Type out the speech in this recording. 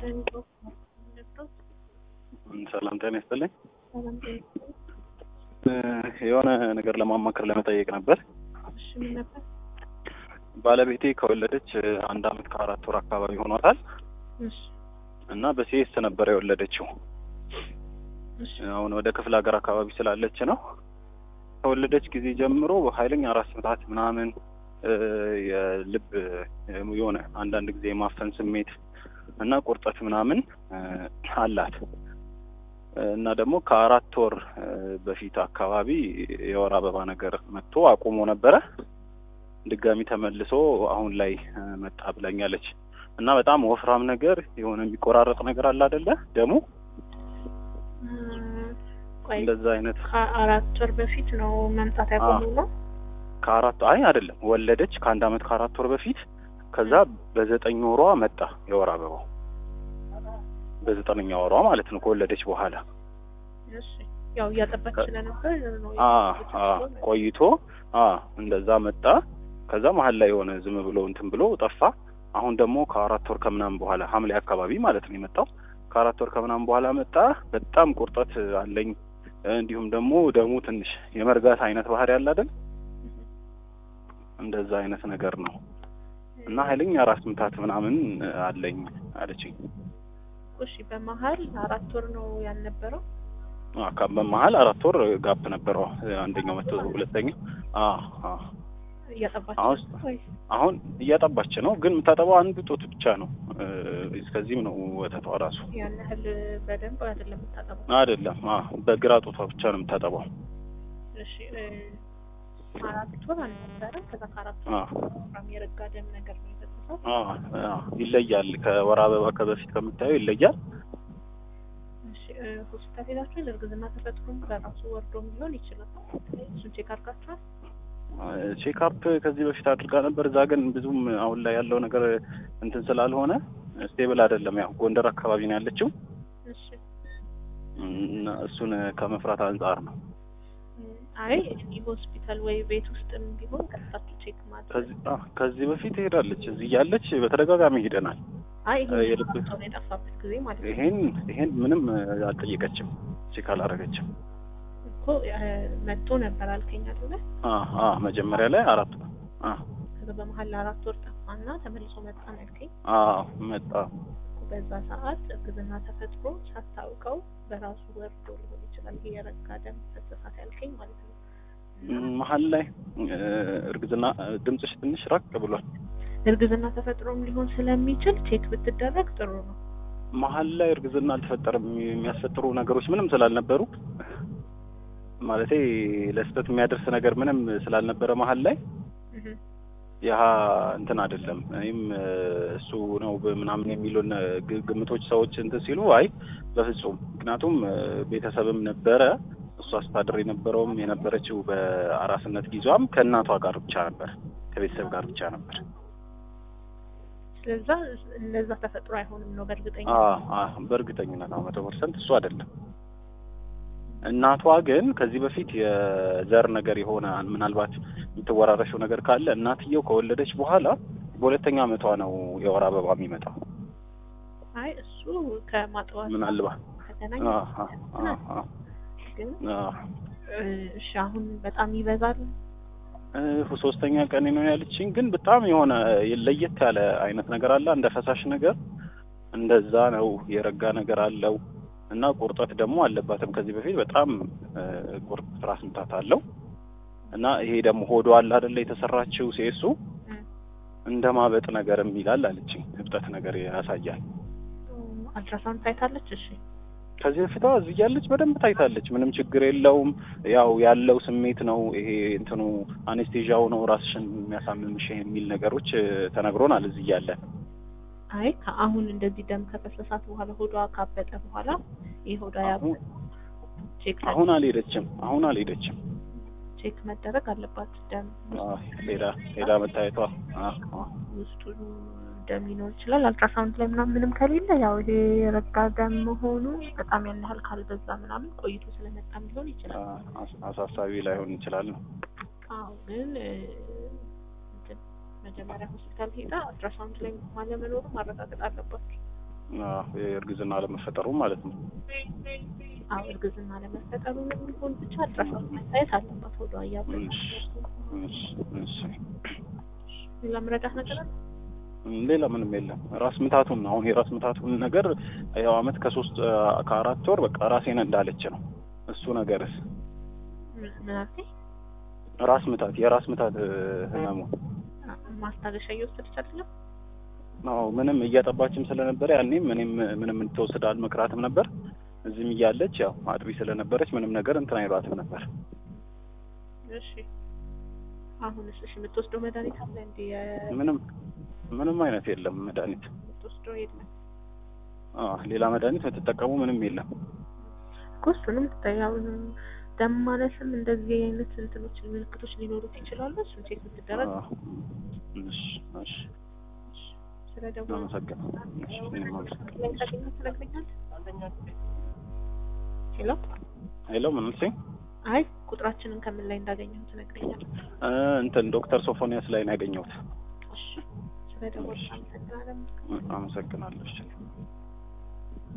ሰላም ጤና ይስጥልኝ። ሰላም ጤና የሆነ ነገር ለማማከር ለመጠየቅ ነበር። እሺ፣ ምን ነበር? ባለቤቴ ከወለደች አንድ አመት ከአራት ወር አካባቢ ሆኗታል እሺ፣ እና በሲኤስ ነበር የወለደችው። እሺ፣ አሁን ወደ ክፍለ ሀገር አካባቢ ስላለች ነው። ከወለደች ጊዜ ጀምሮ ኃይለኛ ራስ ምታት ምናምን እ የልብ የሆነ አንዳንድ ጊዜ የማፈን ስሜት እና ቁርጠት ምናምን እ አላት እና ደግሞ ከአራት ወር እ በፊት አካባቢ የወር አበባ ነገር መጥቶ አቁሞ ነበረ። ድጋሚ ተመልሶ አሁን ላይ እ መጣ ብላኛለች። እና በጣም ወፍራም ነገር የሆነ የሚቆራረጥ ነገር አለ አይደለ? ደሙ እም፣ ቆይ እንደዛ አይነት ከአራት ወር በፊት ነው መምጣት ያቆመው ነው? ከአራት አይ አይደለም ወለደች ከአንድ አመት ከአራት ወር በፊት ከዛ በዘጠኝ ወሯ መጣ የወር አበባው በዘጠነኛ ወሯ ማለት ነው ከወለደች በኋላ እሺ፣ ያው እያጠባች ስለነበር ነው አ አ ቆይቶ አ እንደዛ መጣ ከዛ መሀል ላይ የሆነ ዝም ብሎ እንትን ብሎ ጠፋ አሁን ደግሞ ከአራት ወር ከምናምን በኋላ ሐምሌ አካባቢ ማለት ነው የመጣው ከአራት ወር ከምናምን በኋላ መጣ በጣም ቁርጠት አለኝ እንዲሁም ደግሞ ደሙ ትንሽ የመርጋት አይነት ባህሪ ያለ አይደል እንደዛ አይነት ነገር ነው እና ኃይለኛ ራስ ምታት ምናምን አለኝ አለችኝ። እሺ፣ በመሀል አራት ወር ነው ያልነበረው? አ ከ- በመሀል አራት ወር ጋፕ ነበረው። አንደኛው መቶ ሁለተኛው አ አ እያጠባች አሁን ነው ወይ? አሁን እያጠባች ነው፣ ግን የምታጠባው አንድ ጡት ብቻ ነው። እ እስከዚህም ነው ወተቷ ራሱ ያን ያህል በደንብ አይደለም የምታጠባው። አይደለም። አ በግራ ጡቷ ብቻ ነው የምታጠባው። እሺ፣ እ አራት ወር አልነበረም። ከዛ ከአራት አ ወር ወፍራም የረጋ ደም ነገር ነው የፈሰሰው። አ አ ይለያል። ከወር አበባ ከበፊት ከምታየው ይለያል። እሺ፣ እ ሆስፒታል ሄዳችሁ እርግዝና ተፈጥሮም በራሱ ወርዶም ሊሆን ይችላል። እሱን ቼክ አድርጋችኋል? ቼክአፕ ከዚህ በፊት አድርጋ ነበር። እዛ ግን ብዙም አሁን ላይ ያለው ነገር እንትን ስላልሆነ ስቴብል አይደለም። ያው ጎንደር አካባቢ ነው ያለችው እሺ እና እሱን ከመፍራት አንጻር ነው። እ አይ እዚህ ሆስፒታል ወይ ቤት ውስጥም ቢሆን ቀጥታችሁ ቼክ ማድረግ ከዚህ አ ከዚህ በፊት ሄዳለች። እዚህ እያለች በተደጋጋሚ ሄደናል። አይ እ የልብ- ይሄ ነው የጠፋበት ጊዜ ማለት ነው ይሄን ይሄን ምንም አልጠየቀችም፣ ቼክ አላረገችም። እኮ እ መጥቶ ነበር አልከኝ አይደለ? አ አ መጀመሪያ ላይ አራት አ ከዛ በመሀል ለአራት ወር ጠፋና ተመልሶ መጣ ነው ያልከኝ። አ መጣ እኮ በዛ ሰዓት እርግዝና ተፈጥሮ ሳታውቀው በራሱ ወርዶ ሊሆን ይችላል። ይሄ የረጋ ደም ፈሰሳት ያልከኝ ማለት ነው። እና ም፣ መሀል ላይ እ እርግዝና ድምፅሽ ትንሽ ራቅ ብሏል። እርግዝና ተፈጥሮም ሊሆን ስለሚችል ቼክ ብትደረግ ጥሩ ነው። መሀል ላይ እርግዝና አልተፈጠረም። የሚያስፈጥሩ ነገሮች ምንም ስላልነበሩ ማለቴ ለስህተት የሚያደርስ ነገር ምንም ስላልነበረ መሀል ላይ እህ ያ እንትን አይደለም። እኔም እ እሱ ነው ምናምን የሚሉን ግ- ግምቶች ሰዎች እንትን ሲሉ አይ በፍጹም ምክንያቱም እ ቤተሰብም ነበረ እሷ ስታድር የነበረውም የነበረችው በአራስነት ጊዜዋም ከእናቷ ጋር ብቻ ነበር ከቤተሰብ ጋር ብቻ ነበር። ስለዛ እነዛ ተፈጥሮ አይሆንም ነው በእርግጠኛ አ አ በእርግጠኝነት አዎ መቶ ፐርሰንት እሱ አይደለም። እናቷ ግን ከዚህ በፊት የዘር ነገር የሆነ ምናልባት የምትወራረሽው ነገር ካለ እናትየው ከወለደች በኋላ በሁለተኛ ዓመቷ ነው የወር አበባ የሚመጣው። አይ እሱ ከማጥዋት ምናልባት ከተገናኘ አ አ አ አ ግን አ እ እሺ አሁን በጣም ይበዛል። እ ሶስተኛ ቀን ነው ያለችኝ። ግን በጣም የሆነ ለየት ያለ አይነት ነገር አለ፣ እንደ ፈሳሽ ነገር እንደዛ ነው። የረጋ ነገር አለው እና ቁርጠት ደግሞ አለባትም። ከዚህ በፊት በጣም እ ቁርጥ ራስ ምታት አለው እና ይሄ ደግሞ ሆዷ አለ አይደለ የተሰራችው ሴሱ እ እንደ ማበጥ ነገርም ይላል አለችኝ። እብጠት ነገር ያሳያል። አልትራሳውንድ ታይታለች። እሺ ከዚህ በፊት አዎ እዚህ እያለች በደንብ ታይታለች። ምንም ችግር የለውም። ያው ያለው ስሜት ነው ይሄ እንትኑ አኔስቴዣው ነው ራስሽን የሚያሳምምሽ የሚል ነገሮች እ ተነግሮናል እዚህ እያለን። አይ ከአሁን እንደዚህ ደም ከፈሰሳት በኋላ ሆዷ ካበጠ በኋላ ይህ ሆዷ ያበ አሁን ቼክ አሁን አልሄደችም። አሁን አልሄደችም። ቼክ መደረግ አለባት። ደም አዎ ሄዳ ሄዳ መታየቷ አዎ አዎ ውስጡ ደም ሊኖር ይችላል። አልትራሳውንድ ላይ ምናምን ምንም ከሌለ ያው ይሄ የረጋ ደም መሆኑ በጣም ያን ያህል ካልበዛ ምናምን ቆይቶ ስለመጣም ሊሆን ይችላል። አስ- አሳሳቢ ላይሆን ይችላል ነው። አዎ ግን እ እንትን መጀመሪያ ሆስፒታል ሄዳ አልትራሳውንድ ላይ አለመኖሩ ማረጋገጥ አለባቸው። አዎ፣ የእርግዝና አለመፈጠሩ ማለት ነው። አዎ እርግዝና ለመፈጠሩ የሚሆን ብቻ አልትራሳውንድ መታየት አለባት ወደ አያበ እሺ፣ እሺ፣ እሺ። ሌላ ምረዳት ነገር አለ? ሌላ ምንም የለም። ራስ ምታቱን ነው አሁን የራስ ምታቱን ነገር ያው አመት ከሶስት ከአራት ወር በቃ ራሴን እንዳለች ነው። እሱ ነገርስ ምን ምን አልከኝ? ራስ ምታት የራስ ምታት ህመሙ ማስታገሻ እየወሰደች አይደለም? ነው ምንም እያጠባችም ስለነበረ ያኔም እኔም ምንም እንድትወስድ አልመክራትም ነበር። እዚህም እያለች ያው አጥቢ ስለነበረች ምንም ነገር እንትን አይሏትም ነበር። እሺ አሁንስ እሺ የምትወስደው መድኃኒት አለ እንዴ? የ- ምንም ምንም አይነት የለም መድኃኒት። የምትወስደው የለም አዎ ሌላ መድኃኒት የምትጠቀሙ ምንም የለም። እኮ እሱንም ያው ደም ማነስም እንደዚህ አይነት እንትኖች ምልክቶች ሊኖሩት ይችላሉ። እሱን ቼክ ብትደረግ አዎ። እሺ እሺ ስለ ደሞ አመሰግናለሁ። እሺ እኔም አመሰግናለሁ። ላይ ታገኛት ትነግረኛለህ? ሄሎ ሄሎ ምን አልሽኝ? አይ ቁጥራችንን ከምን ላይ እንዳገኘው ትነግረኛለህ? እ እንትን ዶክተር ሶፎኒያስ ላይ ነው ያገኘሁት። እሺ ስለ ደሞ አመሰግናለሁ። አመሰግናለሁ። እሺ